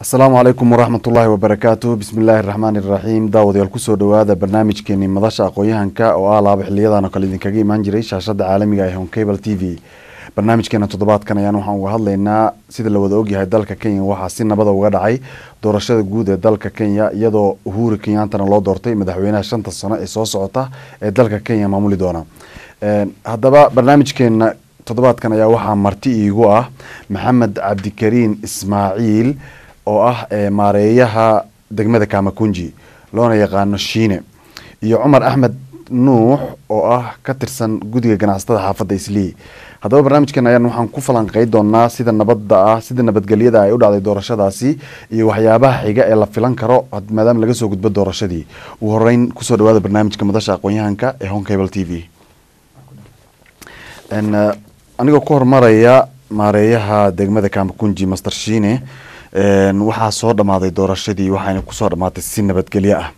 asalaamu calaykum waraxmat ullaahi wabarakaatu bismi illaahi araxmaani iraxiim daawadayaal kusoo dhowaada barnaamijkeeni madasha aqoon-yahanka oo ah laaba xiliyadan oo kale idinkaga imaan jiray shaashada caalamiga ee honcable t v barnaamijkeena toddobaadkan ayaan waxaan uga hadlaynaa sida la wada ogyahay dalka kenya waxaa si nabada uga dhacay doorashada guud ee dalka kenya iyadoo uhuru kenyaantana loo doortay madaxweynaha shanta sano ee soo socota ee dalka kenya maamuli doona haddaba barnaamijkeena toddobaadkan ayaa waxaa marti iigu ah maxamed cabdikariin ismaaciil oo ah maareeyaha degmada kamakunji loona yaqaano shiine iyo cumar axmed nuux oo ah ka tirsan guddiga ganacsatada xaafadda islii haddaba barnaamijkan ayaan waxaan ku falanqey doonaa sida nabadda ah sida nabadgelyada ay u dhacday doorashadaasi iyo waxyaabaha xiga ee la filan karo maadaama laga soo gudbo doorashadii ugu horeyn kusoo dhawaada barnaamijka madasha aqoon-yahanka ee honcable t v anigoo ku horumaraya maareeyaha degmada kamakunji master shiine waxaa soo dhamaaday doorashadii waxayna kusoo dhamaatay si nabadgelyo ah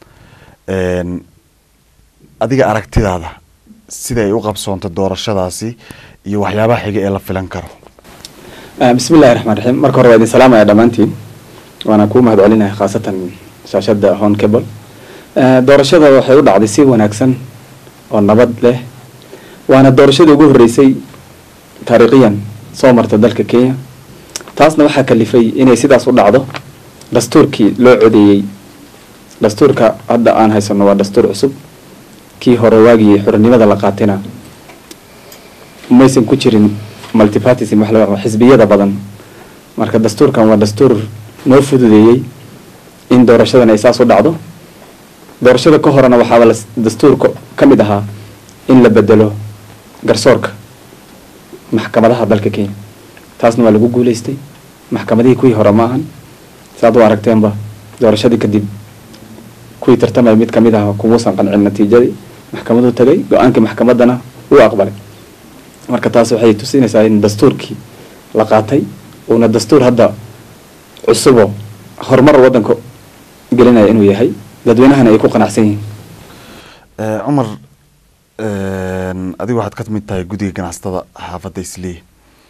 adiga aragtidaada sida ay u qabsoontay doorashadaasi iyo waxyaabaha xiga ee la filan karo bismi illahi raxmaan raxiim marka hore waa idin salaamaya dhammaantiin waana kuu mahad celinaya khaasatan shaashada hon cable doorashada waxay u dhacday si wanaagsan oo nabad leh waana doorashadii ugu horreysay taariikhiyan soo marta dalka kenya taasna waxaa kalifay inay sidaas u dhacdo dastuurkii loo codeeyey dastuurka hadda aan haysano waa dastuur cusub kii hore waagii xurinimada la qaatayna maysan ku jirin multipartism wax la xisbiyada badan marka dastuurkan waa dastuur noo fududeeyey in doorashadan ay saas u dhacdo doorashada ka horena waxaaba dastuurka ka mid ahaa in la bedelo garsoorka maxkamadaha dalka kenya taasna waa lagu guuleystay maxkamadihii kuwii hore ma ahan saaad u aragteenba doorashadii kadib kuwii tartamaya mid kamid ah kumuusan qancin natiijadii maxkamaduu tagay go-aankii maxkamadana wuu aqbalay marka taas waxay tusinaysaa in dastuurkii la qaatay uuna dastuur hadda cusubo horumar waddanka gelinaya inuu yahay dadweynahana ay ku qanacsan yihiin cumar adigu waxaad ka mid tahay guddiga ganacsatada xaafadda islii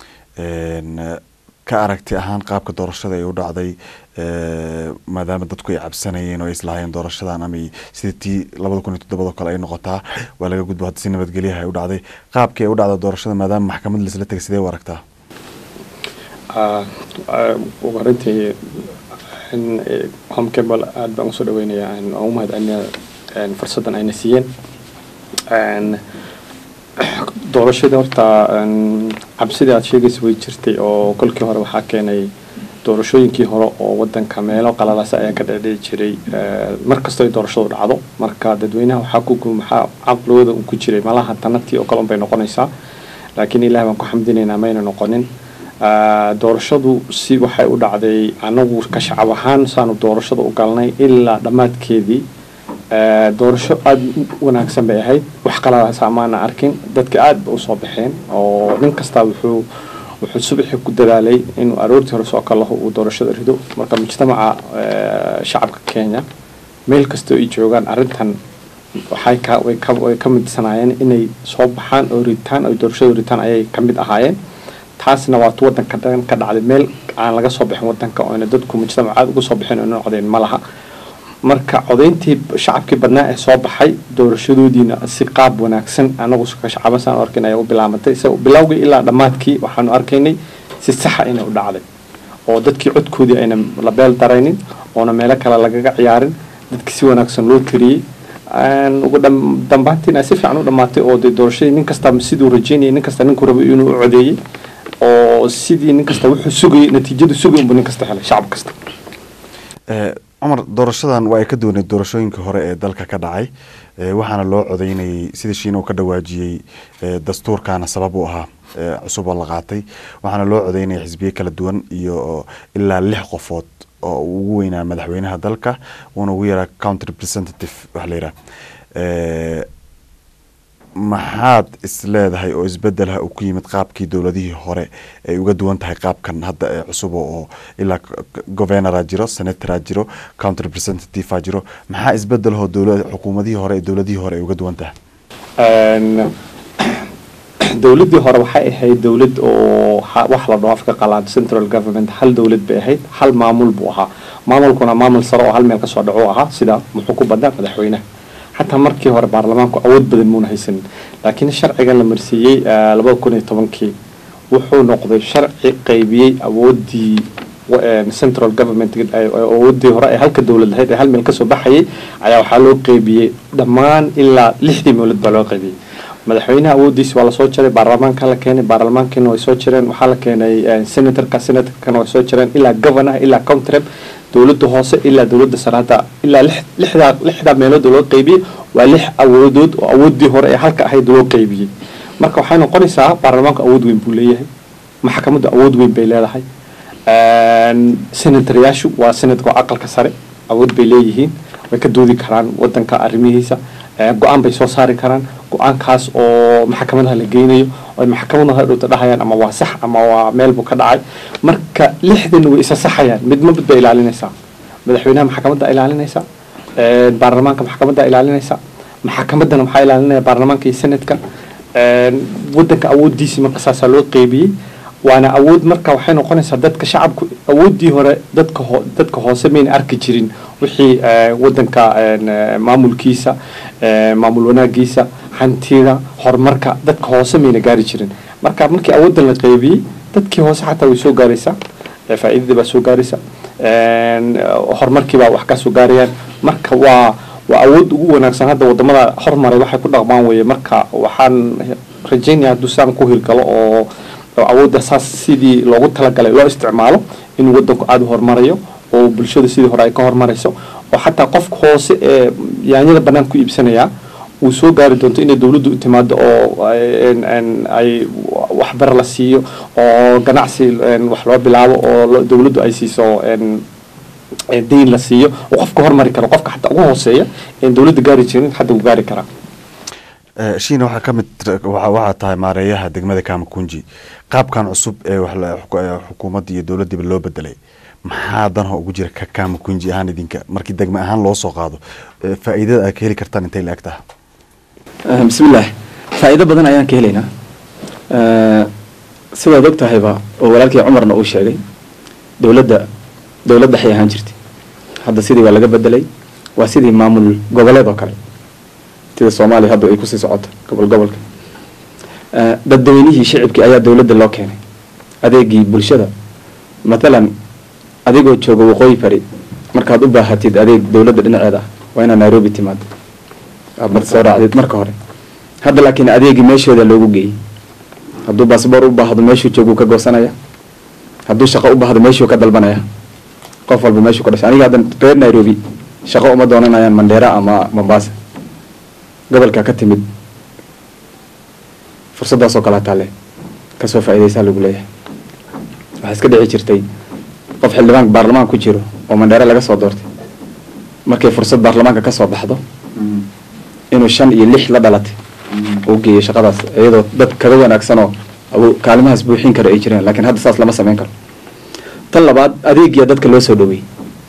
ka aragti ahaan qaabka doorashada ay u dhacday maadaama dadku ay cabsanayeen oo ay islahaayeen doorashadan ama sida tii labada kun iyo toddobado kale ay noqotaa waa laga gudbo hadda si nabadgelyaha ay u dhacday qaabkii ay u dhacda doorashada maadaama maxkamad laisla tegay sidee u aragtaa ugu horintii homecable aada baan usoo dhaweynayaa oo u mahad celinaya fursaddan ayna siiyeen doorashadii horta cabsidii aada sheegaysa way jirtay oo kolkii hore waxaa keenay doorashooyinkii hore oo wadanka meelo qalalasa ayaa ka dhedhici jiray mar kastoo ay doorashadu dhacdo marka dadweynaha waxaa ku maxaa caqligooda un ku jiray malaha tanatii oo kale un bay noqonaysaa laakiin ilaah baan ku xamdinaynaa mayna noqonin doorashadu si waxay u dhacday anagu ka shacab ahaan saanu doorashada u galnay ilaa dhammaadkeedii doorasho aada u wanaagsan bay ahayd wax qaladaasa maana arkin dadka aada ba usoo baxeen oo nin kastaa wuxuu wuxuu subaxii ku dadaalay inuu aroortii hore soo kalaho uu doorashada rido marka mujtamaca shacabka kenya meel kastoo ay joogaan arrintan waxay ka way ka way ka midsanaayeen inay soo baxaan oo ritaan oo doorashada ritaan ayay ka mid ahaayeen taasna waatu wadanka dhan ka dhacday meel aan laga soo bixin wadanka oyna dadku mujtamac aada uga soo bixin oyna codeyn ma laha marka codayntii shacabkii badnaa ee soo baxay doorashadoodiina si qaab wanaagsan anagu ka shacabasan arkin ayaa u bilaamatay se bilowgii ilaa dhammaadkii waxaanu arkaynay si saxa inay u dhacday oo dadkii codkoodii ayna la beel daraynin oona meelo kale lagaga ciyaarin dadkii si wanaagsan loo tiriyey ugu dambaantiina si fiican u dhamaatay oo de doorashadii nin kasta siduu rajeynayay nin kasta ninkuu rabay inuu u codeeyey oo sidii nin kasta wuxuu sugayay natiijadu sugay unbu nin kasta helay shacab kasta cumar doorashadan waa ay ka duwaneed doorashooyinkii hore ee dalka ka dhacay waxaana loo codeynayay sida shiina uu ka dhawaajiyey dastuurkaana sabab u ahaa cusub oo la qaatay waxaana loo codeynaya xisbiye kala duwan iyo ilaa lix qofood oo uu ugu weynaa madaxweynaha dalka uuna ugu yaraa county representative waxa la yidhaha maxaad is leedahay oo isbedelha uu ku yimid qaabkii dowladihii hore ay uga duwan tahay qaabkan hadda ee cusub oo ilaa governora jiro senatoraa jiro county representativea jiro maxaa isbedelho dowla xukuumadihii hore ee dowladihii hore ay uga duwan tahay dowladdii hore waxay ahayd dowlad oo ha- wax la dhaho afka qalaad central government hal dowlad bay ahayd hal maamul buu ahaa maamulkuna maamul sare oo hal meel kasoo dhaco u ahaa sida muxuu ku badaa madaxweynaha xataa markii hore baarlamaanku awood badan muuna haysanin laakiin sharcigan la marsiiyey labada kun iyo tobankii wuxuu noqday sharci qaybiyey awoodii wa- een, central government ay- ay- awoodii hore ee halka dowlad lahayd ee hal meel kasoo baxayay ayaa waxaa loo qaybiyey dhammaan ilaa lixdii mawlad baa loo qaybiyey madaxweynaha awoodiisi waa lasoo jaray baarlamaanka la keenay baarlamaankiina way soo jireen waxaa la keenay eh, senatorka senatorkana way soo jireen ilaa governaha ilaa countrep dowladda hoose ilaa dowladda sare hadda ilaa lix- lixdaa lixdaa meelood oo loo qaybiyey waa lix awoodood oo awoodii hore ee halka ahayd loo qaybiyey marka waxay noqonaysaa baarlamaanku awood weyn buu leeyahay maxkamaddu awood weyn bay leedahay Een, senatoryaashu waa senadka oo aqalka sare awood bay leeyihiin way ka doodi karaan wadanka arrimihiisa Ee, go-aan bay soo saari karaan go-aankaas oo maxkamadaha la geynayo oo ay maxkamadaha dhowta dhahayaan ama waa sax ama waa meel buu ka dhacay marka lixdan way isa saxayaan midma mid bay ilaalinaysaa madaxweynaha maxkamadda ilaalinaysa Ee, baarlamaanka maxkamadda ilaalinaysa maxkamaddana waxaa ilaalinaya baarlamaanka iyo senadka Een, wadanka awoodiisii marka saasaa loo qeybiyey waana awood marka waxay noqonaysaa dadka shacabku awoodii hore dadka ho dadka hoose mayna arki jirin wixii eh, wadanka een, eh, maamulkiisa eh, maamul wanaagiisa hantida horumarka dadka hoose mayna gaari jirin marka markii awoodan la qeybiyey dadkii hoose xataa way soo gaaraysaa eh, faa'iidadii baa soo gaaraysa Een, eh, horumarkii baa wax ka soo gaarayaan marka waa waa awood ugu wanaagsan hadda wadamada hormaray waxay ku dhaqmaan weye marka waxaan rajaynaya hadduu saan ku hirgalo oo oo awoodda saas sidii loogu talagalay loo isticmaalo inuu wadanku aada u horumarayo oo bulshada sidii hore ay ka horumarayso oo xataa qofka hoose ee yaanyada banaanka ku iibsanaya uu soo gaari doonto inay dowladdu u timaado oo ay- een- een ay waxbar la siiyo oo ganacsi een, wax loo bilaabo oo lo- dowladdu ay siiso een, ee dayn la siiyo oo qofka hormari karo qofka xataa ugu hooseeya een dowladda gaari jirin hadda uu gaari karaa Eh, shiina waxaa ka mid waxa waxaa tahay maareeyaha degmada kamakunji qaabkan cusub ee wax la- xuku- ee xukuumadda iyo dowladdiiba loo bedelay maxaa danha ugu jira ka kamakunji ahaan idinka markii degme ahaan loo soo qaado eh, faa'iidada aad ka heli kartaan intay la eg tahay Eh, bismillaah faa'iido badan ayaan ka helaynaa Eh, sidaad og tahayba oo walaalkii cumarna uu sheegay dowladda dowlad waxay ahaan jirtay hadda sidii waa laga bedelay waa sidii maamul goboleed oo kale sida soomaaliya hadda ay kusii socoto gobol gobolka Eh, dadweynihii shicibkii ayaa dowladda loo keenay adeegii bulshada matalan adigoo jooga waqooyi bari markaad u baahatid adeeg dowladda dhinaceeda ah waa inaad nairobi timaado aad mar soo raacdid marka hore hadda laakiin adeegii meeshooda loogu geeyey hadduu baasboor u baahdo meeshuu jooguu ka goosanaya hadduu shaqo u baahdo meeshuu ka dalbanaya qof walba meeshuu ka dhashay aniga hadda reer nairobi shaqo uma doonanayaan mandheera ama mombasa gobolka ka timid fursaddaasoo kalaa taale kasoo faa'iidaysaa lagu leeyahay waxaa iska dhici jirtay qof xildhibaan baarlamaan ku jiro oo mandheere laga soo doortay markay fursad baarlamaanka ka soo baxdo inuu shan iyo lix la dhalatay uu geeyo shaqadaas iyadoo dad kaga wanaagsanoo awo- kaalimahaas buuxin karo ay jireen laakiin hadda saas lama samayn karo tan labaad adeegiya dadka loo soo dhaweeyey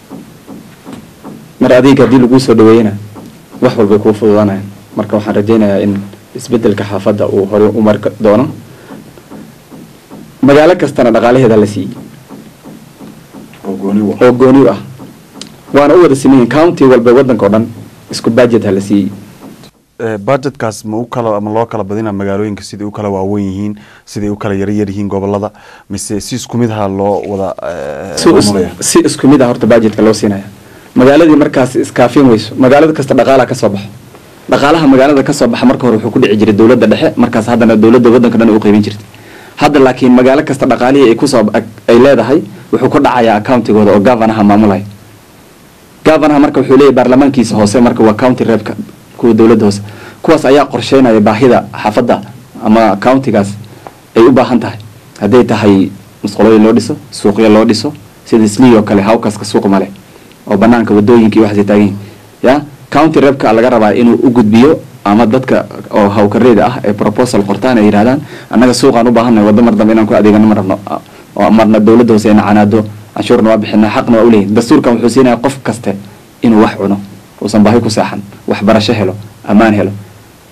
mar adeeg haddii laguu soo dhaweeyena wax walbay kuu fududaanayaan marka waxaan rajaynayaa in isbedelka xaafadda uu hore u mari doono magaalo kastana dhaqaalaheeda la siiyey oo gooni u ah waana u wada simayin county walba waddanka oo dhan isku budget ha la siiyey Eh, budgetkaas ma u kala ama loo kala badina magaalooyinka siday u kala waaweyn yihiin siday u kala yaryar yihiin gobolada mise si isku mid aha loo wada eh, si is- maamulaya? si isku mid ah horta budgetka loo siinaya magaaladii markaas iskaafin weyso magaalada kasta dhaqaalaha ka soo baxo dhaqaalaha magaalada ka soo baxa marka hore wuxuu ku dhici jiray dowladda dhexe markaas haddana dowladda waddanka dhan ay u qaybin jirtay hadda laakiin magaalo kasta dhaqaalihii ay kusoo ay leedahay wuxuu ku dhacayaa accountigooda oo gavanaha maamulaya gavanaha marka wuxuu leeyahay baarlamaankiisa hoose marka waa county reebka kuwa dowladda hoose kuwaas ayaa qorsheynaya baahida xaafadda ama countigaas ay u baahan tahay hadday tahay musqulooyin loo dhiso suuqyo loo dhiso sida slii oo kale hawkaska suuq male oo banaanka wadooyinka iyo waxaasay taagan yihiin ya county reebka laga rabaa inuu u gudbiyo ama dadka oo hawkareeda ah ee proposal qortaan ay yidhahdaan annaga suuqaan u baahannahay waddo mar dambe inaan ku adeegano ma rabno oo marna dowladda hoose ina canaado canshuurna waa bixinaa xaqna waa uleeyihin dastuurkan wuxuu siinaya qof kaste inuu wax cuno uusan baahi ku seexan waxbarasho helo ammaan helo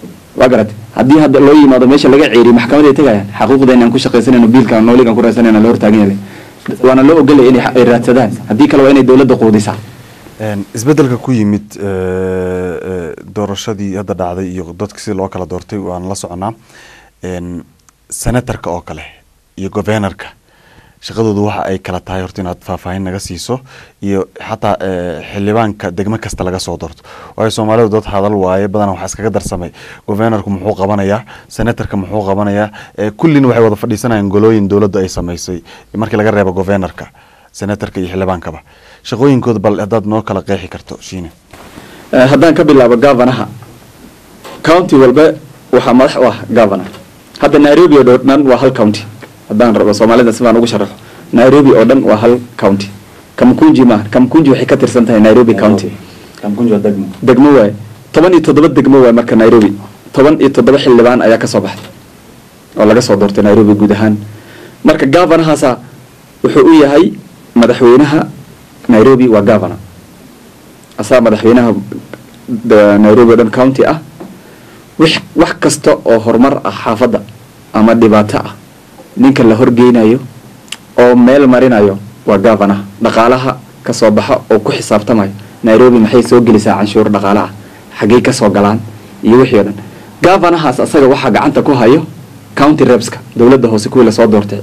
waa garat haddii hadda loo yimaado meesha laga ceeriyo maxkamaday tegayaan xaquuqdeena aan ku shaqaysanayno biilka nooligan ku raadsanayna la hortaagan yahay waana loo ogolaya inay ay raadsadaan haddii kale waa inay dowladda quudisaa Een, isbeddelka ku yimid eh, eh, doorashadii hadda dhacday iyo dadka si loo kala doortay waan la soconaa Een, senatarka oo kale iyo governorka shaqadoodu waxa ay kala tahay horta inaad faahfaahin naga siiso iyo xataa eh, xildhibaanka degmo kasta laga soo doorto waayo soomaalidu dad hadal waaye badanaa waxaa iskaga darsamay governorku muxuu qabanayaa senatarka muxuu qabanayaa eh, kullina waxay wada fadhiisanayaan golooyin dowladda ay samaysay markii laga reebo governorka senatarka iyo xildhibaankaba shaqooyinkooda bal haddaad noo kala qeexi karto shiine Eh, haddaan ka bilaabo governaha county walba waxaa madax u ah governor hadda nairobi oo dhan waa hal county haddaan rabo soomaalida si baan ugu sharaxo nairobi oo dhan waa hal county kamkunji maaha kamkunji waxay ka tirsan tahay nairobi county degmo waaye toban iyo toddoba degmo waaye marka nairobi toban iyo toddoba xildhibaan ayaa kasoo baxday oo laga soo doortay nairobi guud ahaan marka governahaasa wuxuu u yahay madaxweynaha nairobi waa governor asaa madaxweynaha da- nairobi oo dhan county ah wix wax kasta oo horumar ah xaafadda ama dhibaato ah ninka la horgeynayo oo meel marinayo waa governor dhaqaalaha kasoo baxa oo ku xisaabtamayo nairobi maxay soo gelisaa canshuur dhaqaale ah xaggey kasoo galaan iyo wixii o dhan governahaas asaga waxaa gacanta ku hayo county repska dowladda hoose kuwii lasoo doortay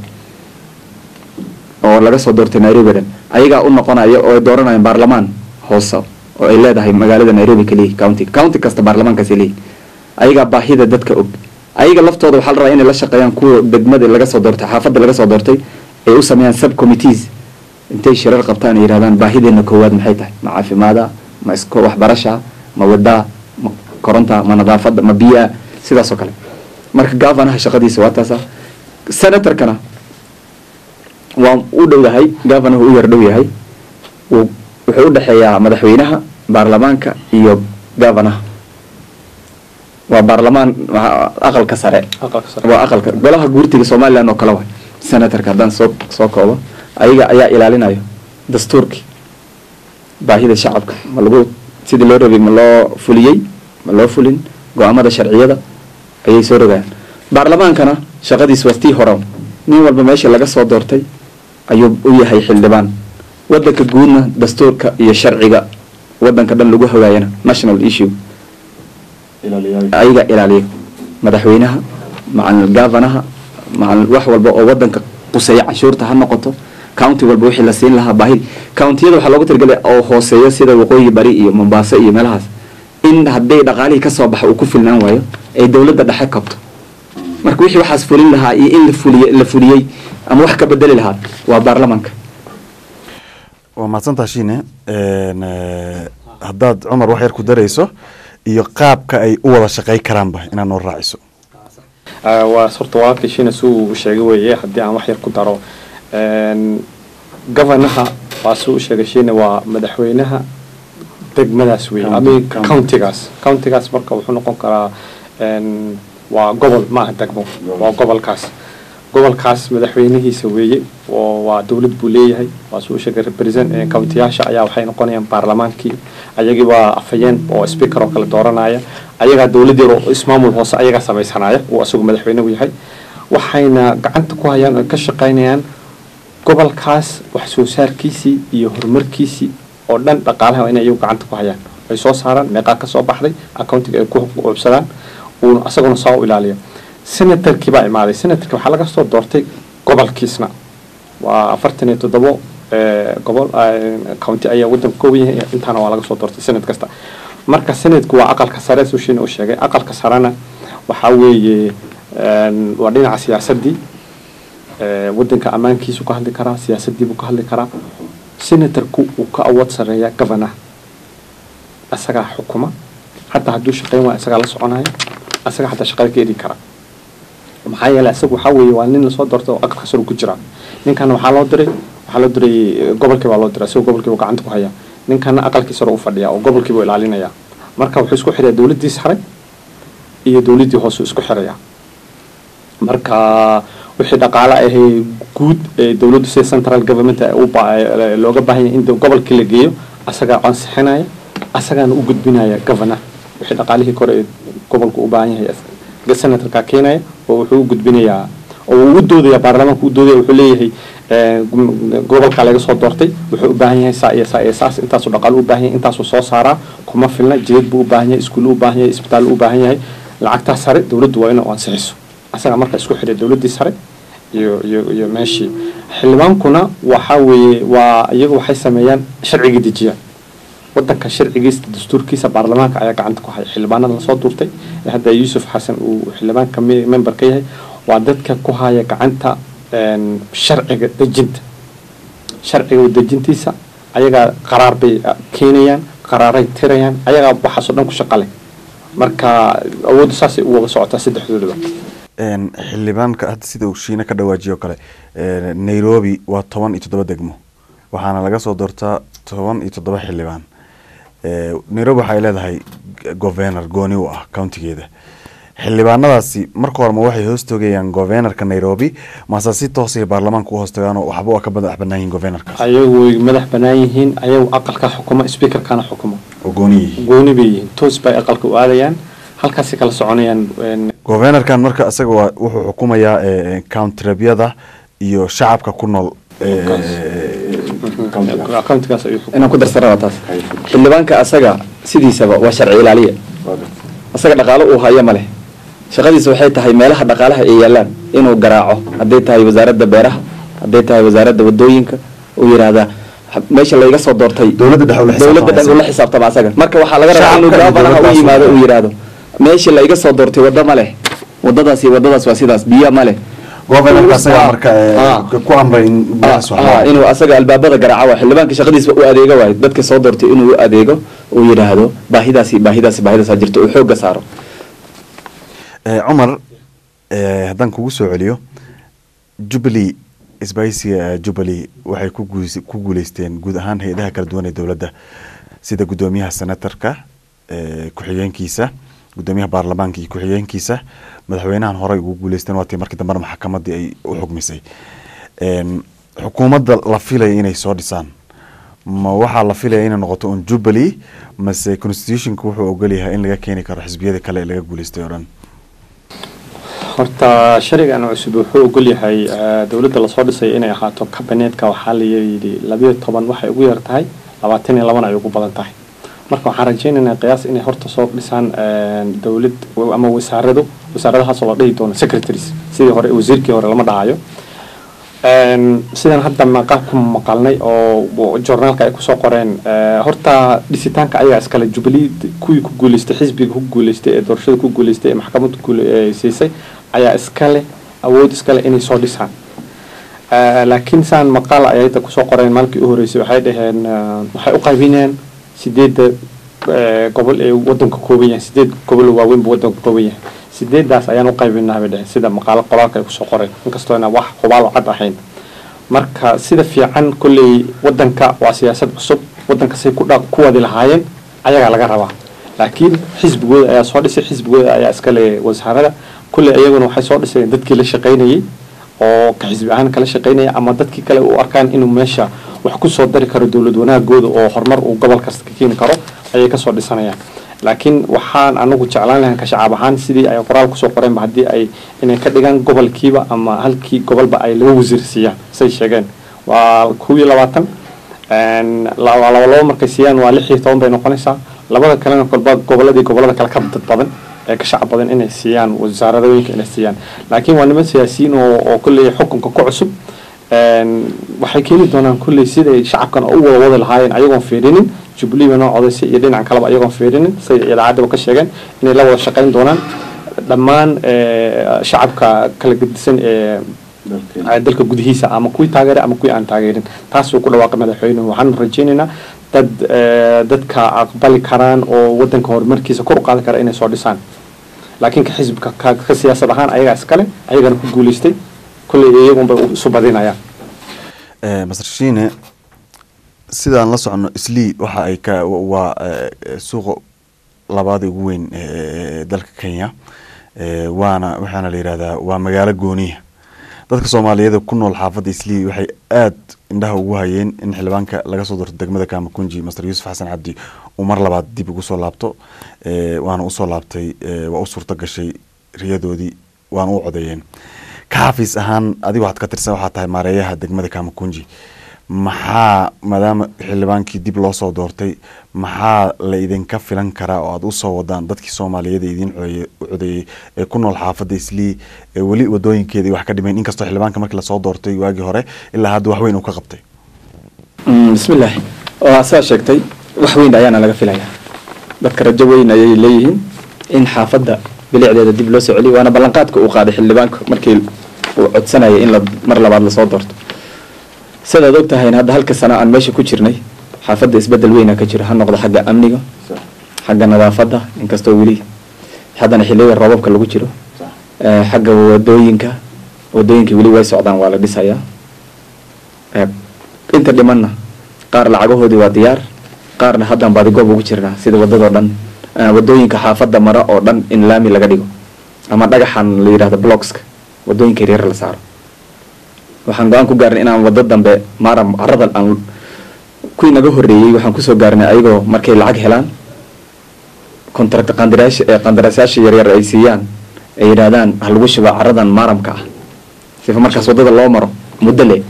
oo laga soo doortay nairobi o dhan ayagaa u noqonaya oo ay dooranayaan baarlamaan hoose oo ay leedahay magaalada nairobi kaliya county county kasta baarlamaankaasi leeyihi ayagaa baahida dadka og ayaga laftooda waxaa la rabaa inay la shaqeeyaan kuwa degmada laga soo doortay xaafadda laga soo doortay ay u sameeyaan sub committees intay shirar qabtaan ay yidhahdaan baahideena koowaad maxay tahay ma caafimaada ma isko waxbarasha ma wadaa ma koronta ma nadaafada ma biyaa sidaas oo kale marka governaha shaqadiisa waa taasa senatorkana waa u dhow yahay governahu u yar dhow yahay wuu- wuxuu u dhexeeyaa madaxweynaha baarlamaanka iyo governaha waa baarlamaan waa aqalka sare aqalka sare waa aqalka golaha guurtiga somaliland oo kale waay senatorka haddaan soo soo koobo ayaga ayaa ilaalinayo dastuurkii baahida shacabka ma lagu sidii loo rabay ma loo fuliyey ma loo fulin go-aamada sharciyada ayay soo rogayaan baarlamaankana shaqadiis waa tii hore nin walba meesha laga soo doortay ayuu u yahay xildhibaan wadanka guudna dastuurka iyo sharciga wadanka dhan lagu hagaayana national issue ayaga ilaaliya madaxweynaha macal governaha macal wax walba oo wadanka quseeya canshuurta ha noqoto county walba wixii la siin lahaa baahid countiyada waxaa loogu talagelay oo hooseeya sida waqooyi bari iyo mombaaso iyo meelahaas in hadday dhaqaalihii kasoo baxa uu ku filnaan waayo ay dowladda dhexe kabto marka wixii waxaas fulin lahaa iyo in la fuliye la fuliyey ama wax ka bedeli lahaa waa baarlamaanka waa mahadsantaa shiine Een, eh, haddaad cumar wax yar ku darayso iyo qaabka ay u wada shaqey karaanba inaad noo raaciso Ah, waa horta walaalkii shina suu u sheegay weeye haddii aan wax yar ku daro Een, governaha waa suu u sheegay shina waa madaxweynaha degmadaas weeye County- ama county. countigaas countigaas marka wuxuu noqon karaa een, waa gobol maaha degmo waa gobolkaas gobolkaas madaxweynihiisa weeye oo waa dowlad buu leeyahay waa suu u sheegay represent eh, countiyaasha ayaa waxay noqonayaan baarlamaankii ayagii waa afhayeen oo speaker oo kale dooranaya ayagaa dowladii ro- ismaamul hoose ayagaa samaysanaya uu asagu madaxweynuhu yahay waxayna gacanta ku hayaan oo ka shaqaynayaan gobolkaas wax soo saarkiisii iyo horumarkiisii oo dhan dhaqaalaha waa inay iyagu gacanta ku hayaan ay soo saaraan meeqaa ka soo baxday accountiga ay ku uubsadaan uuna asaguna saa u ilaaliyo senatarkii baa imaaday senatarkii waxaa laga soo doortay gobolkiisna waa afartan iyo toddobo eh, gobol eh, county ayaa wadanka kooban yahay intaana waa laga soo doortay senad kasta marka senadku waa aqalka sare sushina u sheegay aqalka sarena waxaa weeye een, waa dhinaca siyaasadii eh, wadanka ammaankiisu ka hadli karaa siyaasadiibuu ka hadli karaa senatarku uu ka awood sareeyaa governor asagaa xukuma hataa hadduu shaqeyn waa isagaa la soconaya asaga hataa shaqada ka eri kara maxaa yeelay isagu waxaa weeye waa nin lasoo doortay oo aqalka sare ku jira ninkana waxaa loo diray waxaa loo diray eh, gobolkii baa loo diray isagoo gobolkii buu gacanta ku hayaa ninkana aqalkii sare u fadhiya oo gobolkii buu ilaalinaya marka wuxuu isku xirayaa dowladdii sare iyo dowladdii hoose isku xiraya marka wixii dhaqaale ahee guud ee dowladdu sida central government ay u ba- ee looga baahan yahay in de- gobolkii la geeyo asagaa ansixinaya asagaana u gudbinaya governor wixii dhaqaalihii kore ee gobolku u baahan yahay as- senatorka keenaya oo wuxuu u gudbinayaa oo uu u doodaya baarlamaanka u doodaya wuxuu leeyahay gobolka laga soo doortay wuxuu u baahan yahay saa iyo saa iyo saas intaasuu dhaqaalo u baahan yahay intaasuu soo saaraa kuma filna jidad buu u baahan yahay iskuul u baahan yahay isbitaal u baahan yahay lacagtaa sare dowladdu waa inay ansixiso asaga marka isku xidhay dowladdii sare iyo iyo iyo meeshii xildhibaankuna waxa weeye waa iyagu waxay sameeyaan sharciga dejiyaan wadanka sharcigiisa dastuurkiisa baarlamaanka ayaa gacanta ku haya xildhibaanada lasoo duurtay ee hadda yuusuf xasan uu xildhibaanka member ka yahay waa dadka ku haya gacanta sharciga dejinta sharciga dejintiisa ayagaa qaraar bay keenayaan qaraaray tirayaan ayagaa waxaasoo dhan ku shaqale marka awoodda saasay u wada socotaa saddexdoodaba xildhibaanka hadda sida uu shiina ka dhawaajiyo kale nairobi waa toban iyo toddoba degmo waxaana laga soo doortaa toban iyo toddoba xildhibaan nairobi waxay leedahay governor gooni u ah countigeeda xildhibaanadaasi marka hore ma waxay hoos toogayaan governorka nairobi mase si toosay baarlamaanka u hoostagaano waxba waa ka madax banaan yihin governorkaas ayagu way madax banaan yihiin ayagu aqalka xukuma speakerkana xukuma oo gooni yihiin gooni bay yihiin toos bay aqalka u aadayaan halkaasay kala soconayaan governorkan marka isaga waa wuxuu xukumayaa countrabyada iyo shacabka ku nool countigaas ayuu inaan ku darsana taas xildhibaanka asaga sidiisaba waa sharci ilaaliya asaga dhaqaalo uu hayo ma leh shaqadiisa waxay tahay meelaha dhaqaalaha ay yaalaan inuu garaaco hadday tahay wasaaradda beeraha hadday tahay wasaaradda wadooyinka uu yidhaahdaa meesha layga soo doortay dowladda dhexe ula xisaabtama dowladda dhan ula xisaabtama asaga marka waxaa laga rabaa inuu gaabanaha u yimaado uu yidhaahdo meesha layga soo doortay waddo ma leh waddadaas iyo waddadaas waa sidaas biyo ma leh governorka isaga marka ku amray in Ah, inuu asaga albaabada garaaco waa xildhibaanka shaqadiisa u adeego waayo dadka soo doortay inuu u adeego uu yidhaahdo baahidaasi baahidaasi baahidaasa jirto uu xoogga saaro cumar haddaan kugu soo celiyo jubilee isbaysiga jubilee waxay ku guus- ku guuleysteen guud ahaan hay-adaha kala duwan ee dowladda sida guddoomiyaha senatarka ku-xigeenkiisa guddoomiyaha baarlamaanka iyo ku-xigeenkiisa madaxweynahan horey ugu guuleysteen waatii markii dambena maxkamadii ay u xugmisay xukuumadda la filaya inay soo dhisaan ma waxaa la filaya inay noqoto un jubilee mase constitutionka wuxuu ogolyahay in laga keeni karo xisbiyada kale ee laga guuleystay oo dhan horta sharigan cusub wuxuu ogol yahay dowladda lasoo dhisay inay ahaato kabineetka waxaa la yidhi labayo toban waxay ugu yar tahay labaatan iyo labana ay ugu badan tahay marka waxaan rajaynaynaa qiyaas inay horta soo dhisaan dowlad ama wasaarado wasaaradahaasoo la dhihi doono secretaries sidii hore wasiirkii hore lama dhahayo sidan hadda maqaal ku maqalnay oo journaalka ay kusoo qoreen horta dhisitaanka ayagaa iskale jubilee kuwii ku guuleystay xisbiga ku guuleystay ee doorashada ku guuleystay ee maxkamadda siisay ayaa iskale awood iskale inay soo dhisaan laakiin saan maqaal ay hadda kusoo qoreen maalinkii u horeysay waxay dhaheen waxay u qaybinayaan sideedda gobol ee wadanka kooban yahay sideed gobol oo waaweyn buu wadanka kooban yahay sideedaas ayaan u qaybinaa bay dhaheen sida maqaalo qoraalka ay kusoo qoreen inkastoona wax hubaal cad ahayn marka sida fiican kolley wadanka waa siyaasad cusub wadankasay ku dha ku wadi lahaayeen ayagaa laga rabaa laakiin xisbigooda ayaa soo dhisay xisbigooda ayaa iskale wasaarada kolley iyaguna waxay soo dhisayeen dadkii la shaqaynayay oo ka xisbi ahaan kala shaqaynaya ama dadkii kale u arkaan inuu meesha wax kusoo dari karo dowlad wanaagooda oo horumar uu gobol kasta ka keeni karo ayay kasoo dhisanayaan laakiin waxaan anagu jeclaan lahayn ka shacaab ahaan sidii ay qoraal kusoo qoreenba haddii ay inay ka dhigaan gobolkiiba ama halkii gobolba ay laba wasiir siiyaan say sheegeen waa kow iyo labaatan laba labo markay siiyaan waa lix iyo toban bay noqonaysaa labada kalena kolba goboladii gobolada kale ka dad badan ee ka shacab badan inay siiyaan wasaaradooyinka inay siiyaan laakiin waa niman siyaasiyiin oo oo kolley xukunka ku cusub waxay keeni doonaan kolley siday shacabkan u wada wadi lahaayeen ayagoon fiirinin jubilee bay noo codaysay iyo dhinacan kaleba ayagoon fiirinin say idaacadaba ka sheegeen inay la wada shaqayn doonaan dhammaan shacabka kala gedisan ee dalka gudihiisa ama kuwii taageeray ama kuwii aan taageerin taasuu ku dhawaaqay madaxweynuhu waxaan rajaynaynaa dad dadka aqbali karaan oo wadanka horumarkiisa kor u qaadi kara inay soo dhisaan laakiin ka xisbika ka siyaasad ahaan ayagaa iskale ayagana ku guuleystay kolley iyagunbay isu badinayaan master shiine sidaan la socono islii waxa ay ka waa suuqa labaada ugu weyn ee dalka kenya waana waxaana la yihahdaa waa magaalo gooniya dadka soomaaliyeed ku nool xaafadda islii waxay aad indhaha ugu hayeen in xildhibaanka laga soo doorto degmada kamakunji master yuusuf xasan cabdi uu mar labaad dib ugu soo laabto waana usoo laabtay waa u suurto gashay riyadoodii waan u codeeyeen ka xafiis ahaan adiga waxaad ka tirsan waxaa tahay maareeyaha degmada kamakunji maxaa maadaama xildhibaankii dib loo soo doortay maxaa la idinka filan karaa oo aada usoo wadaan dadkii soomaaliyeed ee idiin codeeye- u codeeyey ee ku nool xaafadda islii ee weli wadooyinkeedii wax ka dhimayn inkastoo xildhibaanka markii lasoo doortay waagii hore ilaa hadda wax weyn uu ka qabtay Mm, bismillaah waa saa sheegtay wax weyn ayaana laga filayaa dadka rajo weyn ayay leeyihiin in xaafadda bilicdeeda dib loo soo celiyo waana ballanqaadka uu qaaday xildhibaanka markii uu codsanayay in la mar labaad lasoo doorto sidaad og tahayna hadda halka sano aan meesha ku jirnay xaafadda isbedel weyna ka jiro ha noqdo xagga amniga xagga nadaafadda inkastoo weli haddana xilliyada roobabka lagu jiro Eh, xagga wadooyinka wadooyinka weli way socdaan waa la dhisayaa Eh, inta dhimanna qaar lacagahoodii waa diyaar qaarna haddaan baadigoob ugu jirnaa sida wadadoo dhan eh, wadooyinka xaafadda mara oo dhan in laami laga dhigo ama dhagaxan la yidhahdo blockska wadooyinka yaryar la saaro waxaan go-aan ku gaarnay inaan wado dambe maaram caradan aan kuwii naga horreeyey waxaan kusoo gaarnay ayagoo markay lacag helaan contract qandaraash ee qandaraasayaasha yaryar ay siiyaan ay yidhaahdaan ha lagu shuba caradan maaramka ah sifa markaas wadada loo maro muddo le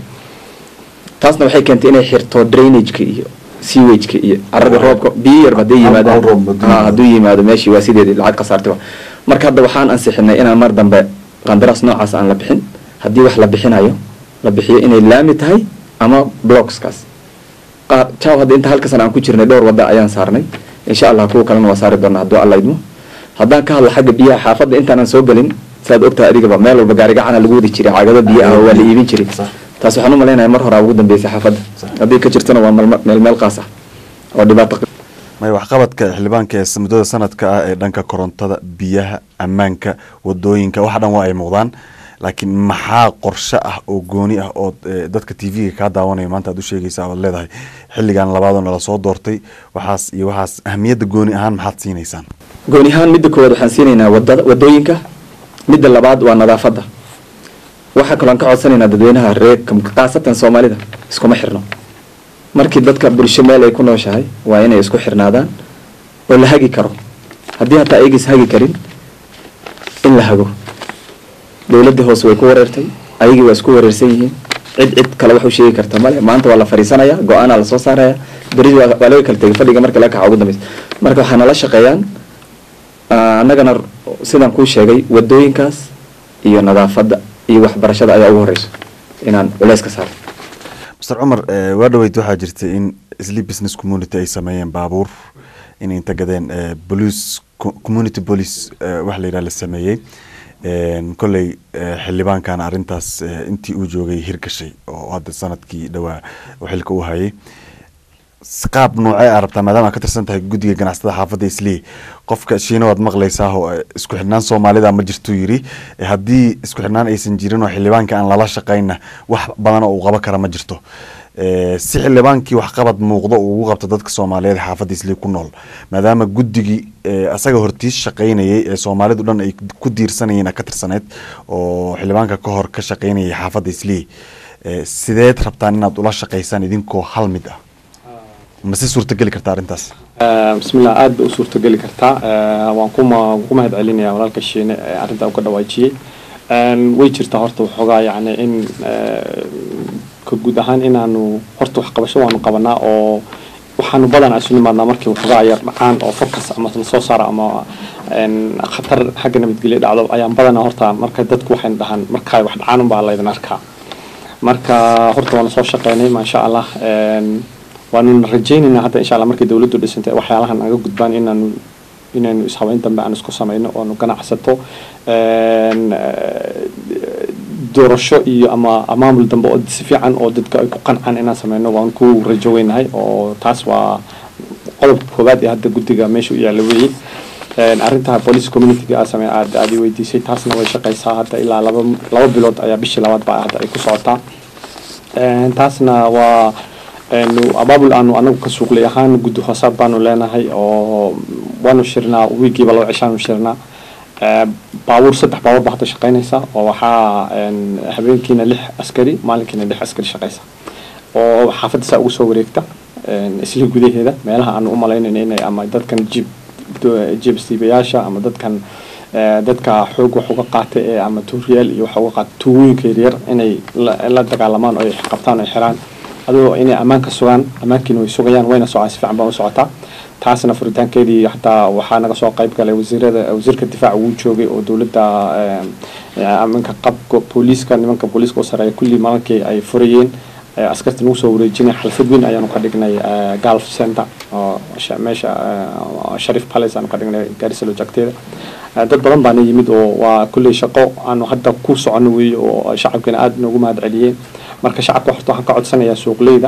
taasna waxay keentay inay xirto drainageka iyo sewageka iyo carada roobka biyo yarba hadday yimaadaan Hal roob hadduu ha yimaado. hadduu yimaado meeshii waa sideedii lacag khasaartiba marka hadda waxaan ansixinay inaan mar dambe qandaraas noocaas aan la bixin haddii wax la bixinayo la bixiyo inay laami tahay ama blockskaas qaar jaw hadda inta halka sana aan ku jirnay dhowr wadda ayaan saarnay insha allah kuwa kalena waa saari doonaa hadduu alla idmo haddaan ka hadla xagga biyaha xaafadda intaanan soo gelin saad ogtahay adigaba meel walba gaarigacana lagu wadi jiray cagado biyo ah oo waa la iibin jiray taas waxaan u malaynayaa mar horaa ugu dambeysay xaafadda haddii ka jirtana waa malma- meel meel qaas ah oo dhibaato may waxqabadka xildhibaanka ee muddada sanadka ah ee dhanka korontada biyaha ammaanka wadooyinka waxa dhan waa ay muuqdaan laakiin maxaa qorshe ah oo gooni ah oo eh, dadka t v-ga kaa daawanaya maanta aad u sheegaysa oad leedahay xilligan labaadoo nala soo doortay waxaas iyo waxaas ahamiyadda gooni ahaan maxaad siinaysaan gooni ahaan midda koowaad waxaan siinaynaa wadada wadooyinka midda labaad waa nadaafadda waxaa kaloo aan ka codsanaynaa dadweynaha reer kam- khaasatan soomaalida iskuma xirno markii dadka bulsho meel ay ku nooshahay waa inay isku xirnaadaan oo la hagi karo haddii hataa ayagis hagi karin in la hago dowladda hoose way ku wareertay ayagii waa isku wareersan yihiin cid cid kale wax u sheegi karta male maanta waa la fariisanaya go-aanaa lasoo saaraya beri waa waa laga kala tegay fadhiga marka laga kaca ugu dambeysa marka waxaa nala shaqeeyaan Ah, annagana r- sidaan kuu sheegay wadooyinkaas iyo nadaafadda iyo waxbarashada ayaa ugu horeyso inaan culeys ka saaro master cumar eh, waa dhaweyd waxaa jirtay in sleep business community ay sameeyeen baabuur inay inta gadeen eh, police co- community police eh, wax la yidhaha la sameeyey En, kolley eh, xildhibaankaana arrintaas eh, intii uu joogay hirgashay oo hadda sanadkii dhowaa oo xilka uu hayay S- qaab noocee aa rabtaa maadaama aad ka tirsan tahay guddiga ganacsatada xaafadda islii qofka shiina waad maqlaysaa oo eh, isku xidhnaan soomaalida ma jirtuu yidhi Eh, haddii isku xidhnaan aysan jirin oo xildhibaanka aan lala shaqayna wax badan oo uu qaban kara ma jirto Eh, si xildhibaankii waxqabad muuqdo uu ugu qabto dadka soomaaliyeed ee xaafadda islii ku nool maadaama guddigii eh, asaga hortiis shaqaynayay ee soomaalidu dhan ay ku diirsanayeen aad ka tirsaneyd oo xildhibaanka ka hor ka shaqaynayay xaafadda islii Eh, sideed rabtaan inaad ula shaqaysaan idinkoo hal mid ah ma si suurtageli karta arrintaas Eh, bismillah aad bay u suurtogeli kartaa Eh, waan kuma ku mahad celinayaa walaalka shiine ee arrintaa uga dhawaajiyey En, way jirtaa horta waxoogaa yacni in eh, ka guud ahaan inaanu horta waxqabasho waanu qabanaa oo waxaanu badanaa isu nimaadnaa markii waxoogaa yar dhacaan oo fokas ama la soo saara ama en, khatar xagga nabadgelyo dhacdo ayaan badanaa horta marka dadku waxayna dhahaan markaa wax dhacaan unbaa laydin arkaa marka horta waana soo shaqeynay maasha allah En, waanu rajaynaynaa hadda insha allah markii dowladdu dhisantay waxyaalahan naga gudbaan inaanu inaynu ishabeyn dambe aan isku samayno oonu ganacsato En, eh, doorasho iyo ama maamul dambe oo si fiican oo dadka ay ku qancaan inaan sameyno waan ku rajo weynahay oo taas waa qodobka koowaad ee hadda guddiga meesha u yaalla weeye En, arrinta police communityga aa samey aad aad i weydiisay taasna way shaqeysaa hadda ilaa laba laba bilood ayaa bishii labaad baa hadda ay ku socotaa En, taasna waa en, abaabul aanu anagu ka suuqlay ahaan guddi hoosaad baanu leenahay oo waanu shirnaa wiigiiba laba cishaanu shirnaa Eh, baabuur saddex baabuur baa hadda shaqeynaysa oo waxaa en, habeenkiina lix askari maalinkiina lix askari shaqeysa oo xaafadda saa ugu soo wareegta en, isla gudaheeda meelaha aanu u malaynayna inay ama dadkan jib jib stiibayaasha ama dadkan eh, dadka xoog wax uga qaata ee ama tuuriyaal iyo wax uga qaata tuugooyinka yaryar inay la la dagaalamaan oo ay qabtaan oo ay xiraan adoo inay ammaanka sugaan ammaankiina way sugayaan wayna socaan si fiican baa u socotaa taasna furitaankeedii hataa waxaa naga soo qayb galay wasiirada wasiirka difaaca wuu joogay oo dowladda eh, eh, aminka qabka booliiska nimanka booliiska u sareeya kulli maalinkii ay furayeen eh, askarta nagu soo wareejinay xalfad weyn ayaanu ka dhignay eh, gulf center oo sha- meesha eh, sharif palace aanu ka dhignay gaarisa lojagteeda Eh, dad badan baana yimid oo waa kulley shaqo aanu hadda ku socono weeye oo shacabkina aada noogu mahad celiyeen marka shacabka horta waxaan ka codsanayaa suuqleyda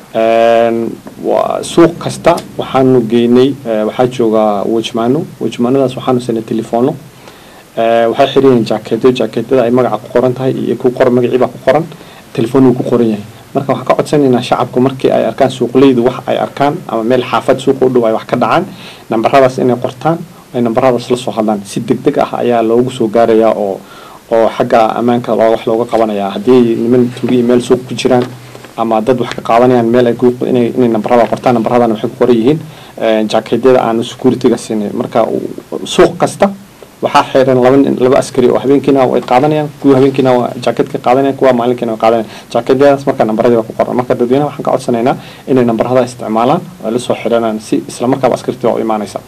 Een, waa- suuq kasta waxaanu geynay eh, waxaa jooga wejmaano wejmaanadaas waxaanu sanay telefoono Eh, waxay xiriyeen jaakeedo jaakeedada ay magaca ku qoran tahay iyo ku qoran magacii baa ku qoran telefoon wuu ku qoran yahay marka waxaan ka codsanaynaa shacabku markii ay arkaan suuqleydu wax ay arkaan ama meel xaafad suuqa u dhow ay wax ka dhacaan nambaradaas inay qortaan ay nambaradaas la soo hadlaan si deg deg ah ayaa loogu soo gaarayaa oo oo xagga ammaanka loo wax looga qabanayaa haddii niman tuugi meel suuq ku jiraan ama dad wax ka qaadanayaan meel ay ku inay inay nambarada qortaan nambaradana waxay ku qoran yihiin eh, jaakeedyada aanu securityga siinay marka u- suuq kasta waxaa xiran laba nin- laba askari oo habeenkiina way qaadanayaan kuwa habeenkiina waa jaakeedka qaadanayaan kuwa maalinkiina way qaadanayaan jaakeedyadaas marka nambaradii waa ku qoran marka dadweynaha waxaan ka codsanaynaa inay nambarada isticmaalaan oo la soo xiranaan si isla markaaba askartii waa u imaanaysa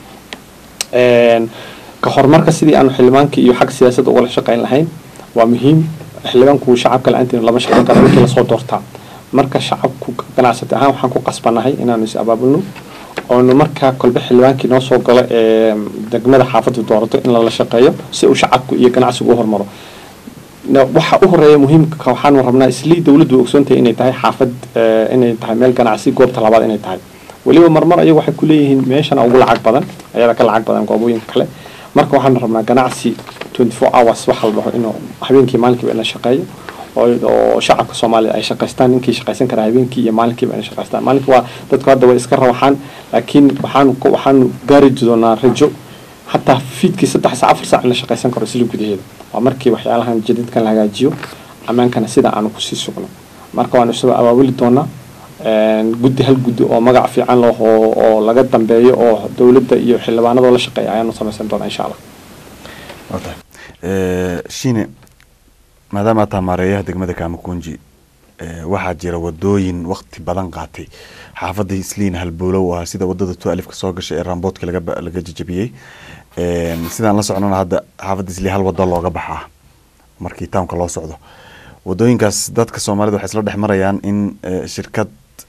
Een, ka horumarka sidii aanu xildhibaankii iyo xagga siyaasadda ugala shaqayn lahayn waa muhiim xildhibaanku shacabka la-aantiin lama shaqayn karo markii lasoo doortaa marka shacabku ganacsati ahaan waxaan ku qasbanahay inaanu is abaabulno oonu markaa kolbe xildhibaankii noo soo galo ee degmada xaafaddu doorato in lala shaqeeyo si uu shacabku iyo ganacsigu u hormaro Na- waxa u horeeya muhiimka waxaanu rabnaa islii dowladdu way ogsoon tahay inay tahay xaafad eh, inay tahay meel ganacsi goobta labaad inay tahay weliba marmar ayagu waxay ku leeyihiin meeshana ugu lacag badan ayada ka lacag badan goobooyinka kale marka waxaanu rabnaa ganacsi 24 hours waxa la dhaho inuu habeenkii maalinkiiba in la shaqeeyo oo oo shacabka soomaaliya ay shaqaystaan ninkii shaqaysan kara habeenkii iyo maalinkiiba inay shaqaystaan maalinka waa dadku hadda way iska rawaxaan laakiin waxaanu ku- waxaanu gaari doonaa rajo hataa fiidkii saddex saac afar saac in la shaqaysan karo isla gudaheeda waa markii waxyaalahan jadidkan la hagaajiyo ammaankana sida aanu kusii sugno marka waanu isagoo abaabuli doonaa een, guddi hal guddi oo magac fiican leh oo oo laga dambeeyo oo dowladda iyo xildhibaanadoo la shaqeeya ayaanu samaysan doonaa insha allah waa tahay Eh, shine maadaama aad tahay maareeyaha degmada kaamakunji eh, waxaa jira wadooyin wakti badan qaatay xaafadda isliin halbowlow ah sida wadada tu alifka soo gashay ee ramboodka laga ba- laga jajabiyey Een, sidaan la socnona hadda xaafadda isliin hal wado looga baxaa markii townka loo socdo wadooyinkaas dadka soomaalida waxay isla dhex marayaan in eh, shirkad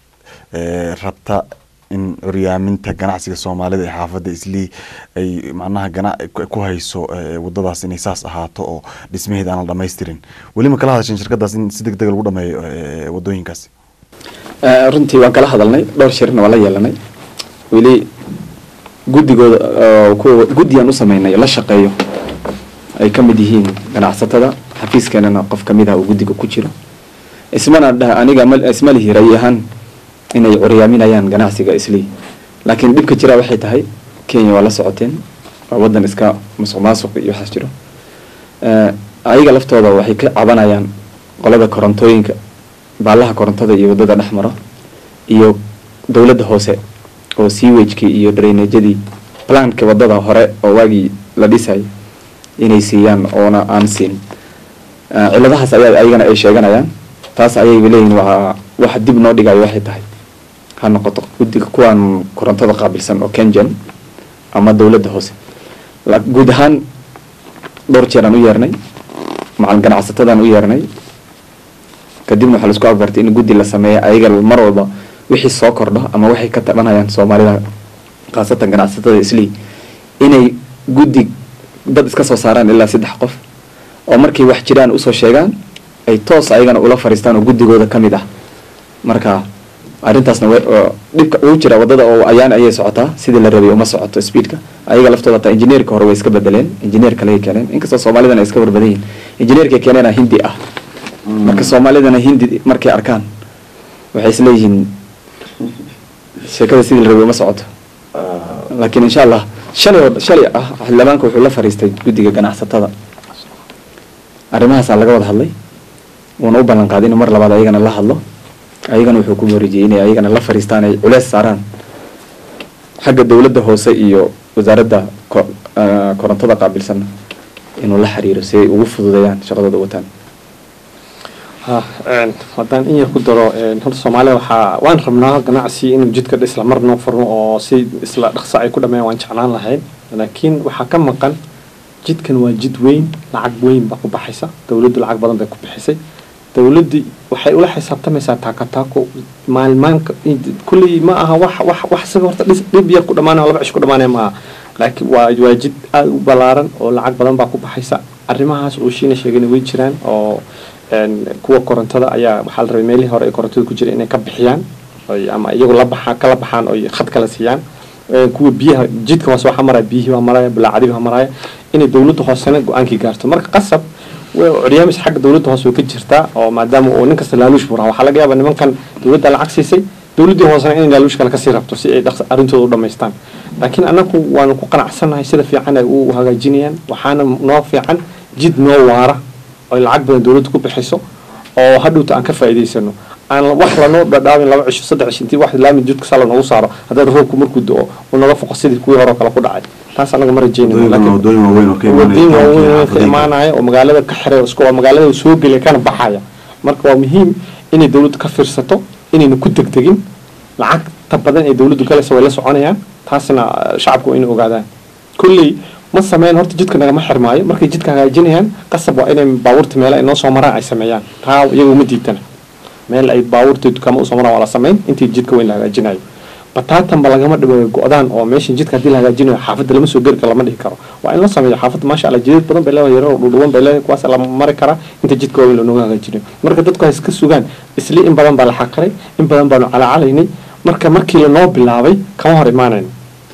eh, rabta in curyaaminta ganacsiga soomaalida ee xaafadda islii ay macnaha gana ku- ku hayso eh, wadadaas inay saas ahaato oo dhismaheed aan la dhamaystirin weli ma kala hadasheen shirkadaas in si deg dega lagu dhameeyo eh, wadooyinkaas Eh, runtii waan kala hadalnay dhowr shirna waan la yeelanay weli guddigooda oo kuwa guddigaan u sameynay la shaqeeyo ay ka mid yihiin ganacsatada xafiiskeenana qof ka mid ah uu guddiga ku jiro ismana dhaha aniga ma- isma lihi rayi ahaan inay curyaaminayaan ganacsiga islii laakiin dhibka jira waxay tahay kenya waa la socoteen waa wadan iska musuq maasuq iyo waxaas jiro Eh, ayaga laftooda waxay ka cabanayaan qolada korontooyinka baalaha korontada iyo wadada dhex maro iyo dowladda hoose oo sewagekii iyo drainajadii planka wadada hore oo waagii la dhisay inay siiyaan oona aan siin Eh, ciladahaas ayaa ayagana ay sheeganayaan taas ayay leeyihin waa waxa dib noo dhigayo waxay tahay ha noqoto guddiga kuwaan korontada qaabilsan oo kenjan ama dowladda hoose La- guud ahaan dhowr jeer aan u yeernay macal ganacsatadaan u yeernay kadibna waxaa laisku afgartay in guddi la sameeya ayaga mar walba wixii soo kordho ama waxay ka tabanayaan soomaalida khaasatan ganacsatada islii inay guddi dad iska soo saaraan ilaa saddex qof oo markay wax jiraan usoo sheegaan ay toos ayagana ula fariistaan oo guddigooda ka mid ah marka arrintaasna way- oo dhibka ugu jira wadada oo ayaan ayay socotaa sidii la rabay uma socoto speedka ayaga laftooda hataa injineerka hore way iska bedeleen injineer kale ay keeneen inkastoo soomaalidana ay iska warbadan yihin injineerka keeneena hindi ah marka soomaalidana hindi markay arkaan waxay isleeyihiin sheekada sidii la rabay uma socoto laakiin insha allah shalay oo- shalay ah xildhibaanka wuxuu la fariistay guddiga ganacsatada arrimahaasaa laga wada hadlay wuuna u ballan qaaday inuu mar labaad ayagana la hadlo ayagana wuxuu ku wareejiyey inay ayagana la fariistaan ay culeys saaraan xagga dowladda hoose iyo wasaaradda ko- ah, korontada qaabilsan inuu la xiriiro si ay ugu fududeeyaan shaqadooda wataan ha haddaan in yar ku daro horta soomaalida waxaa waan rabnaa ganacsi inuu jidka isla mar noo furno oo si isla dhaqso ay ku dhameeyaan waan jeclaan lahayn laakiin waxaa ka maqan jidkan waa jid weyn lacag weyn baa ku baxaysa dowladdu lacag badan bay ku bixisay dowladdii waxay ula xisaabtamaysaa taakataako maalmaanka kulley ma aha wax wax wax isaga horta dhis dhib yar ku dhamaanaya laba cish ku dhamaanaya ma aha laakiin waa waa jid aada u ballaaran oo lacag badan baa ku baxaysa arrimahaas uu shiina sheegana way jiraan oo kuwa korontada ayaa waxaa la rabay meelihii hore ay korontada ku jira inay ka bixiyaan oy ama iyagu la baxaa kala baxaan oy khad kala siiyaan kuwa biyaha jidka hoose waxaa maraya biyihii waa maraya balaacadii waa maraya inay dowladda hoosena go-aankii gaarto marka qasab curyaamis xagga dowladda hoose way ka jirtaa oo maadaama uu nin kasta laaluush buu raha waxaa laga yaabaa nimankan dowladda lacag siisay dowladdii hoosena inay laaluush kale kasii rabto si ay dhaqsa arrintooda u dhammaystaan laakiin annagu waanu ku qanacsannahay sida fiican ay u hagaajinayaan waxaana noo fiican jid noo waara oy lacag badan dowladda ku bixiso oo hadhowta aan ka faa'iidaysano aan wax lanoo dhadhaabin laba cisho saddex cisho intii wax laami jidka sala noogu saaro haddaad roobku markuu do-o uu naga foqo sidii kuwii hore kale ku dhacay taas anaga ma rajeynayno wadooyin waaweyn oo ka wadooyin waaweyn ka imaanaya imaanaya oo magaalada ka xiray isku waa magaalada soo gelaya kana baxaya marka waa muhiim inay dowladdu ka fiirsato inayna ku degdegin lacagta badan ee dowladdu galaysa way la soconayaan taasna shacabku waa inay ogaadaan kulley ma sameyn horta jidka nagama xirmaayo markay jidka hagaajinayaan qasab waa inay baabuurta meela ay noo soo maraan ay sameeyaan taa iyagu ma diidana meel ay baabuurta dukama usoo maraan waa la sameyn intii jidka weyn la hagaajinayo bataatanba lagama dhibayo go-daan oo meeshan jidka haddii la hagaajinayo xaafadda lama soo geli karo lama dhihi karo waa in la sameeyo xaafadda maasha allah jidad badan bay leedahay yaro dhudhuwan bay leedahay kuwaas la mari karaa inta jidka waaweyn looga hagaajinayo marka dadku hay iska sugaan isli in badan baa la xaqiray in badan baanu calacalaynay marka markii lanoo bilaabay kama hor imaanayno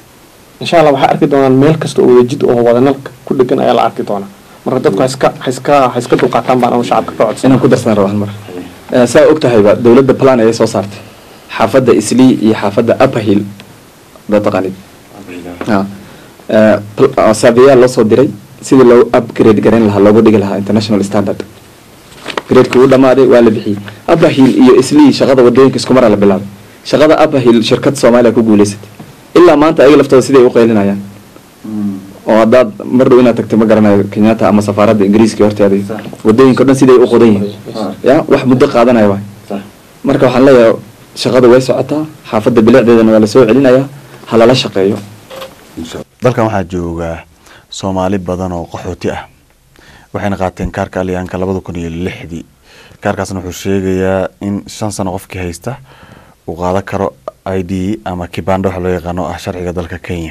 insha allah waxay arki doonaan meel kasta oo wada jid oo wadanalka ku dhegan ayaa la arki doonaa marka dadku ha iska ha iska ha iska dulqaataan baan anu shacabka ka codsan inaan ku darsan rabo hal mar saa og tahayba dowladda plan ayay soo saartay xaafadda islii iyo xaafadda upper hill dad taqaanid saabiyaal loo soo diray sidii loo upgrade garan lahaa loogu dhigi lahaa international standard gradeki uu dhamaaday waa la bixiyey upper hill iyo islii shaqada wadooyinka isku maraa la bilaabay shaqada upper hill shirkad soomaaliya ku guuleysatay ilaa maanta ayaga laftooda siday u qaylinayaan oo haddaad mar dhow inaad tagtay ma garanayo kenyatta ama safaaradda ingiriiska horteeda wadooyinka o dhan siday u qodan yihiin ya wax muddo qaadanaya waay marka waxaan leeyahay shaqada way socotaa xaafadda bilicdeedana waa lasoo celinayaa ha lala shaqeeyo dalkan waxaa jooga soomaali badan oo qaxooti ah waxayna qaateen kaarka alyaanka labada kun iyo lixdii kaarkaasna wuxuu sheegayaa in shan sano qofkii haysta uu qaadan karo i d ama kibanda waxa loo yaqaano ah sharciga dalka kenya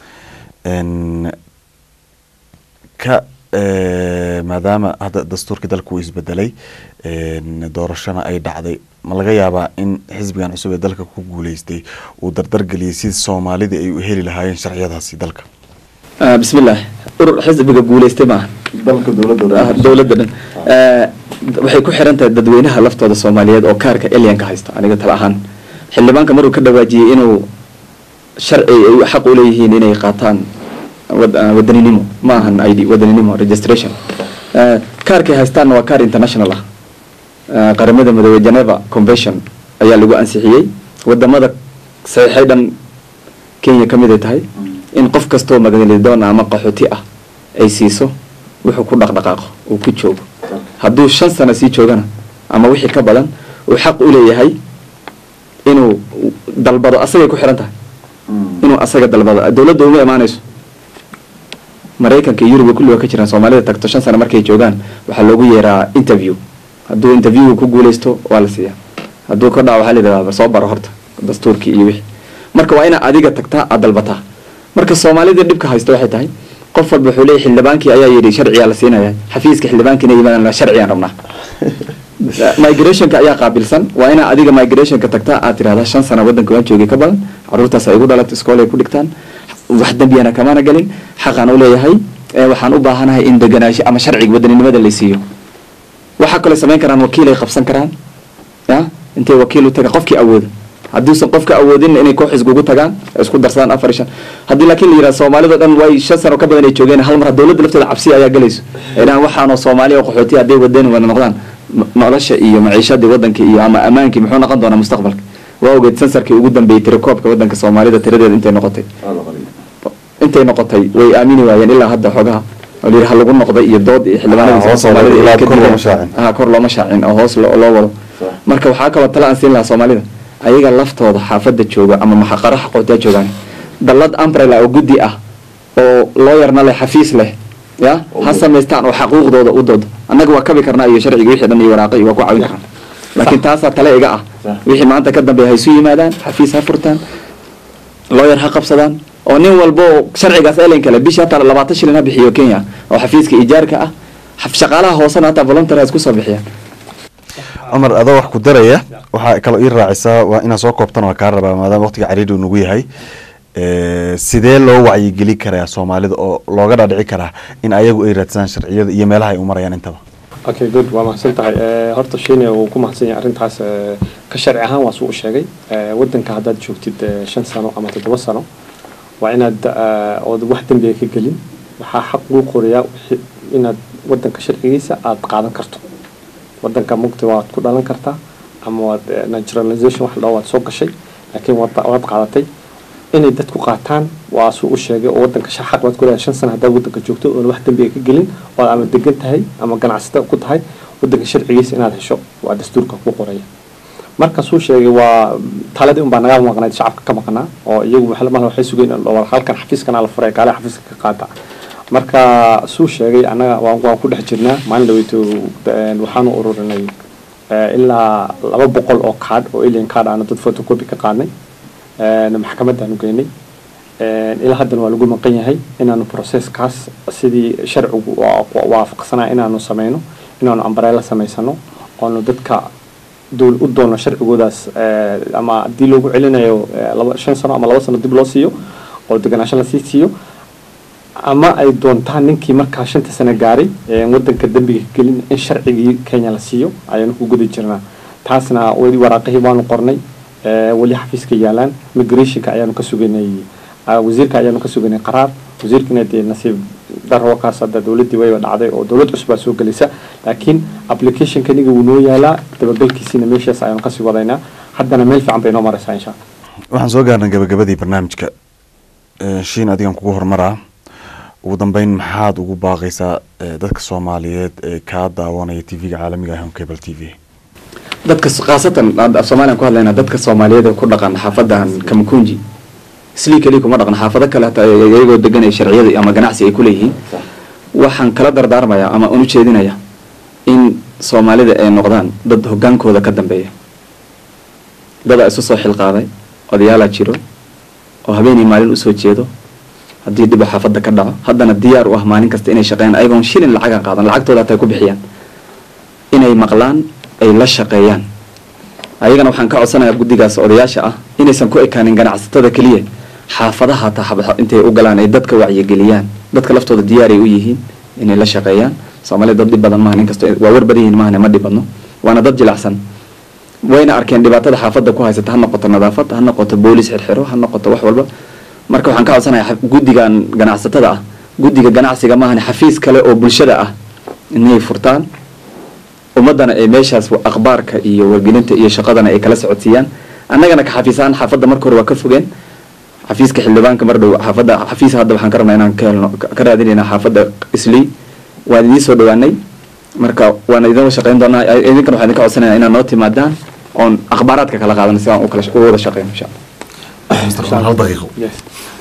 ka maadaama hadda dastuurkii dalka uu isbedelay doorashona ay dhacday ma laga yaabaa in xisbigan cusub ee dalka ku guuleystay uu dardargeliyay si soomaalida ay u heli lahaayeen sharciyadaasi dalka bismillaah urur xisbiga guuleystay maaha dalka Ah, dowladda dhan Eh, waxay ku xiran tahay dadweynaha laftooda soomaaliyeed oo kaarka elyanka haysta aniga tala ahaan xildhibaanka maruu ka dhawaajiyey inuu sharci ay xaq u leeyihiin inay qaataan wad- ah, wadaninimo ma ahan id wadaninimo registration Eh, kaarkay haystaanna waa kaar international ah Eh, qaramada midoobey geneva convention ayaa lagu ansixiyey wadamada saxiixay dhan kenya ka mid ay tahay in qof kastoo magalidoon ama qaxooti ah ay siiso wuxuu ku dhaqdhaqaaqo uu ku joogo hadduu shan sano sii joogana ama wixii ka badan uu xaq u leeyahay inuu dalbado asagay ku xiran tahay inuu asaga dalbado dowladda uma imaanayso maraykanka iyo yurub kulli waa ka jiraan soomaalida tagto shan sano markay joogaan waxaa loogu yeeraa interview hadduu interviewga ku guuleysto waa la siiyaa hadduu ka dhaco waxaa la yidhahdaa soo baro horta dastuurkii iyo wixii marka waa inaad adiga tagtaa aad dalbataa marka soomaalida dhibka haysta waxay tahay qof walba wuxuu leeyahy xildhibaankii ayaa yidhi sharciyaa la siinaya xafiiska xildhibaankiina yimaadaan sharciyaan rabnaa migrationka ayaa qaabilsan waa inaa adiga migrationka tagtaa aad tirahdaa shan sana wadanka waan joogay ka badan caruurtaas ay igu dhalato iskool ay ku dhigtaan wax dembiyana kamana galin xaqaan u leeyahay ee waxaan u baahanahay in deganaansho ama sharciga wadaninimada la siiyo waxaa kaloo samayn karaan wakiil ay qabsan karaan ya intay wakiil u tagaan qofkii awoodo hadduusan qofka awoodin inay koox iskugu tagaan ay isku darsadaan afar iyo shan haddii laakiin la yidhaha soomaalida dhan way shan sano ka badan ay joogeen hal mar dowladda lafteeda cabsi ayaa galayso ay dhahaan waxaanoo soomaaliya oo qaxooti hadday wadeen wada noqdaan m- nolosha iyo maciishadii wadanka iyo ama ammaankii muxuu noqon doonaa mustaqbalka waa ogeed sansarkii ugu dambeeyey tirakoobka wadanka soomaalida tiradeeda intay noqotay intay noqotay way aamini waayeen ilaa hadda xoogaha oo la yidhi ha lagu noqdo iyo dood iyo Ah, xildhibaanada hoos soomaalida loo- ay ilaa ka kor looma dileen. shaacin. ah kor looma shaacin oo hoos lo- loo wado marka waxaa kaloo tala aan siin lahaa soomaalida ayaga laftooda xaafadda jooga ama maxaqaro xaqootiyaa joogaan dallad umbrella oo guddi ah oo looyarna leh xafiis leh ya ha samaystaan oo xaquuqdooda u doodo annaga waa kabi karnaa iyo sharciga wixii dhan iyo waraaqo iyo waa ku caawin karnaa laakiin taasaa tale iga ah wixii maanta ka dambeeya ha isu yimaadaan xafiis ha furtaan looyar ha qabsadaan oo nin walbo sharcigaas elen kale bishii hataa labaatan shilin ha bixiyo kenya oo xafiiska ijaarka ah xaf- shaqaalaha hoosena hataa volunteer ha isku soo bixiyaan cumar adoo wax ku daraya waxaa kaloo ii raacisaa waa inaad soo koobtan waa kaa rabaa maadaama waqtiga cariiri uu nagu yahay Eh, sidee loo wacyigeli karaa soomaalida oo looga dhaadhici karaa in ayagu ay raadsadaan sharciyada iyo meelaha ay u marayaan intaba okay good waa mahadsan tahay Eh, horta shiine uu ku mahadsan yahay arrintaas eh, ka sharci ahaan waa suu u sheegay Eh, waddanka haddaad joogtid eh, shan sano ama toddoba sano waa inaad eh, ood wax dembiga ka gelin waxaa xaq luu qorayaa wixii- inaad waddanka sharcigiisa aad qaadan karto waddanka mugta waad ku dhalan kartaa ama waad eh, naturalization wax la dhaho waad soo gashay laakiin waad waad qaadatay inay dadku qaataan waa suu u sheegay oo waddanka sha- xaq baad ku leedahay shan sano haddaad waddanka joogto oon wax dembiga ka gelin oo aad ama degan tahay ama ganacsata ku tahay waddanka sharcigiisa inaad hesho waa dastuurka ku qoraya markaasuu sheegay waa taladii unbaa naga maqnayd shacabka ka maqnaa oo iyagu waxay mar waxay sugeen in war halkan xafiiskana la furay kaale xafiiska ka qaata marka suu sheegay annaga waan waan ku dhex jirnaa maalin dhaweyto een, waxaanu ururinay eh, ilaa laba boqol oo kaadh oo alien kaadh aanu dad photocopy ka qaadnay een, maxkamadaanu geynay een, ilaa haddana waa lagu maqan yahay inaanu processkaas sidii sharcigu waa- waa- waafaqsanaa inaanu sameyno inaanu ambareela samaysano oonu dadka dowl u doono sharcigoodaas eh, ama haddii loogu celinayo eh, laba shan sano ama laba sano dib loo siiyo oo deganaansho lasii siiyo ama ay doontaan ninkii markaa shanta sano gaaray ee wadanka dembiga ka gelin in sharcigii kenya la siiyo ayaanu ku guda jirnaa taasna weli waraaqihii waanu qornay eh, weli xafiiska yaalaan migrationka ayaanu ka suganay ah, wasiirka ayaanu ka suganay qaraar wasiirkina dee nasiib daro kaas hadda dowladdii wayba dhacday oo dowlad cusub baa soo gelaysa laakiin applicationka niga wuu noo yaalaa dabagalkiisiina meeshaas ayaanu kasii wadaynaa haddana meel fiican bay noo maraysaa insha allah waxaan soo gaarnay gabagabadii barnaamijka Eh, shiin adigan kugu horumaraa ugu dambeyn maxaad ugu baaqaysaa eh, dadka soomaaliyeed ee kaa daawanaya tv-ga caalamiga ah on cable t v dadka s- khaasatan hadda af soomaaliyan ku hadlaynaa dadka soomaaliyeed ee ku dhaqan xaafadan kamakunji islii keliya kuma dhaqan xaafado kale hataa ay- iyagoo deganaya sharciyada ama ganacsi ay ku leeyihiin waxaan kala dardaarmayaa ama unu jeedinaya in soomaalida ay noqdaan dad hogaankooda ka dambeeya dadaa isu soo xilqaaday odayaalaa jiro oo habeenii maalin usoo jeedo haddii dhiba xaafadda ka dhaco haddana diyaar u ah maalin kasta inay shaqeeyaan ayagoon shilin lacaga qaadan lacagtooda hataa ku bixiyaan inay maqlaan ay la shaqeeyaan ayagana waxaan ka codsanayaa guddigaas odayaasha ah inaysan ku ekaanin ganacsatada keliya xaafadaha hataa xab- intay u galaan ay dadka wacyigeliyaan dadka laftooda diyaaray u yihiin inay la shaqeeyaan soomaalida dad dhib badan maaha nin kasto waa war badan yihiin maahane ma dhibadno waana dad jilacsan wayna arkeen dhibaatada xaafadda ku haysata ha noqoto nadaafad ha noqoto boolis xirxiro ha noqoto wax walba marka waxaan ka codsanayaa xa- guddigan ganacsatada ah guddiga ganacsiga maahane xafiis kale oo bulshada ah inay furtaan ummadana ay meeshaas wa- akhbaarka iyo wargelinta iyo shaqadana ay kala socodsiiyaan annagana ka xafiisaan xaafadda marka hore waa ka fogeen xafiiska xildhibaanka mar dhow xaafadda xafiis hadda waxaan ka rabnaa inaan ka helno ka ka raadinaynaa xaafadda islii waan idiin soo dhawaanay marka waan idin shaqeyn doonaa idinkan waxaan idinka codsanaya inaad noo timaadaan oon akhbaaraadka kala qaadano si aan u kala sh- u wada shaqeyno insha allah hal daqiiqo yes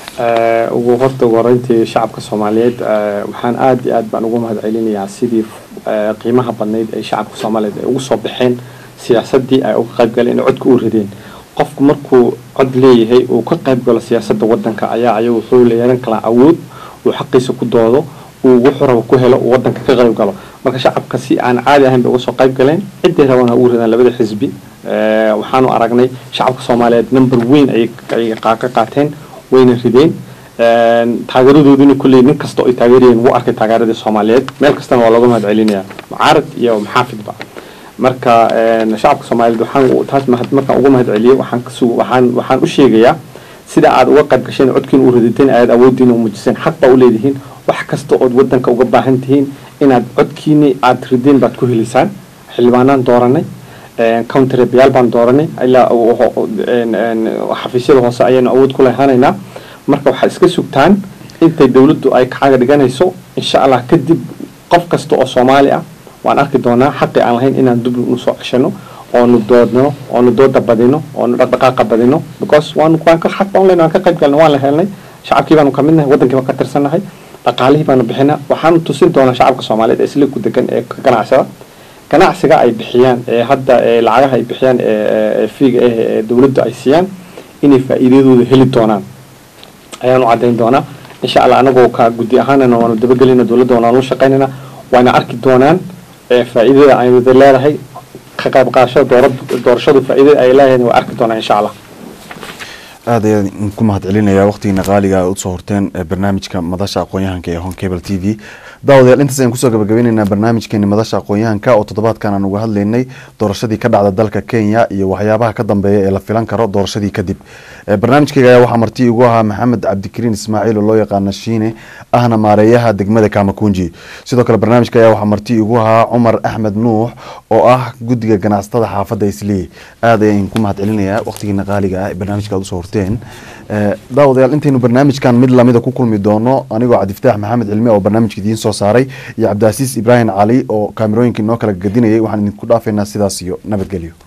Eh, ugu horta ugu horeyntii shacabka soomaaliyeed eh, waxaan aad iyo aad baan ugu mahad celinayaa sidii eh, qiimaha badnayd ay shacabka soomaaliyeed ay ugu soo baxeen siyaasaddii ay uga qayb galeen inay codka u rideen qofku markuu cod leeyahay uu ka qayb galo siyaasadda waddanka ayaa ayagu wuxuu yeelan karaa awood uu xaqiisa ku doodo uu wuxuu rabo ku helo uu waddanka ka qayb galo marka shacabka si aan caadi ahayn bay uga soo qayb galeen ciday rabaan ha ugu ridaan labada xisbi Eh, waxaanu aragnay shacabka soomaaliyeed number weyn ayay ayay qaa- ka qaateen wayna rideen Een, taageeradooduna kulley nin kasta oo ay taageerayeen wuu arkay taageeradii soomaaliyeed meel kastana waa looga mahad celinayaa mucaarad iyo maxaafidba marka een, shacabka soomaaliyeed waxaan u- taas mahad- markaan ugu mahad celiyey waxaan ka sug- waxaan waxaan u sheegayaa sida aad uga qayb gasheen codkiina u ridateen ayaad awoodiina u muujiseen xaq baa u leedihiin wax kasta ood wadanka uga baahan tihiin inaad codkiini aad rideen baad ku helaysaan xildhibaanaan dooranay counterbayaal baan dooranay ilaa u- u- u- een- een, xafiisyada hoose ayaanu awood ku lehanaynaa marka waxaad iska sugtaan intay dowladdu ay kacaga dhiganayso insha allah kadib qof kasta oo soomaali ah waan arki doonaa xaqi aan lahayn inaan dib u soo ceshano oonu doodno oonu dooda badino oonu dhaqdhaqaaqa badino because waanu waan ka xaq online waan ka qayb galnay waan la helnay shacabkii baanu kamid nahay wadankii baan ka tirsannahay dhaqaalihii baanu bixinaa waxaanu tusin doonaa shacabka soomaaliyeed ee isla ku degan ee ka ganacsada ganacsiga ay bixiyaan ee hadda ee lacagaha ay bixiyaan ee fiiga ah ee dowladda ay siiyaan inay faa'iidadooda heli doonaan ayaanu caddayn doonaa insha allah anagoo ka guddi ahaanana waanu dabagelina dowladda waanu shaqaynayna waana arki doonaan faa'iidada ay wada leedahay ka qayb qaadashada doora doorashadu faa'iidada ay leedahay waa arki doonaa insha allah aad ayaan ku mahad celinayaa waqtigiina qaaliga a usoo horteen barnaamijka madasha aqoon-yahanka ee hon cable t v daawadayaal intaas ayaan kusoo gabagabeyneynaa barnaamijkeeni madasha aqoon-yahanka oo toddobaadkan aan uga hadlaynay doorashadii ka dhacda dalka kenya iyo waxyaabaha ka dambeeya ee la filan karo doorashadii kadib barnaamijkayga ayaa waxaa marti igu ahaa maxamed cabdikariin ismaaciil oo loo yaqaana shiine ahna maareeyaha degmada kamakunji sidoo kale barnaamijka ayaa waxaa marti igu ahaa cumar axmed nuux oo ah guddiga ganacsatada xaafadda islii aad ayaan ku mahad celinayaa waqtigiina qaaliga ah ee barnaamijka aad usoo horteen daawadayaal intaynu barnaamijkan mid lamida ku kulmi doono anigoo cabdifataax maxamed cilmi oo barnaamijka idiin soo saaray iyo cabdicaasiis ibraahim cali oo kaamirooyinka inoo kala gadinayay waxaan idinku dhaafaynaa sidaas iyo nabadgelyo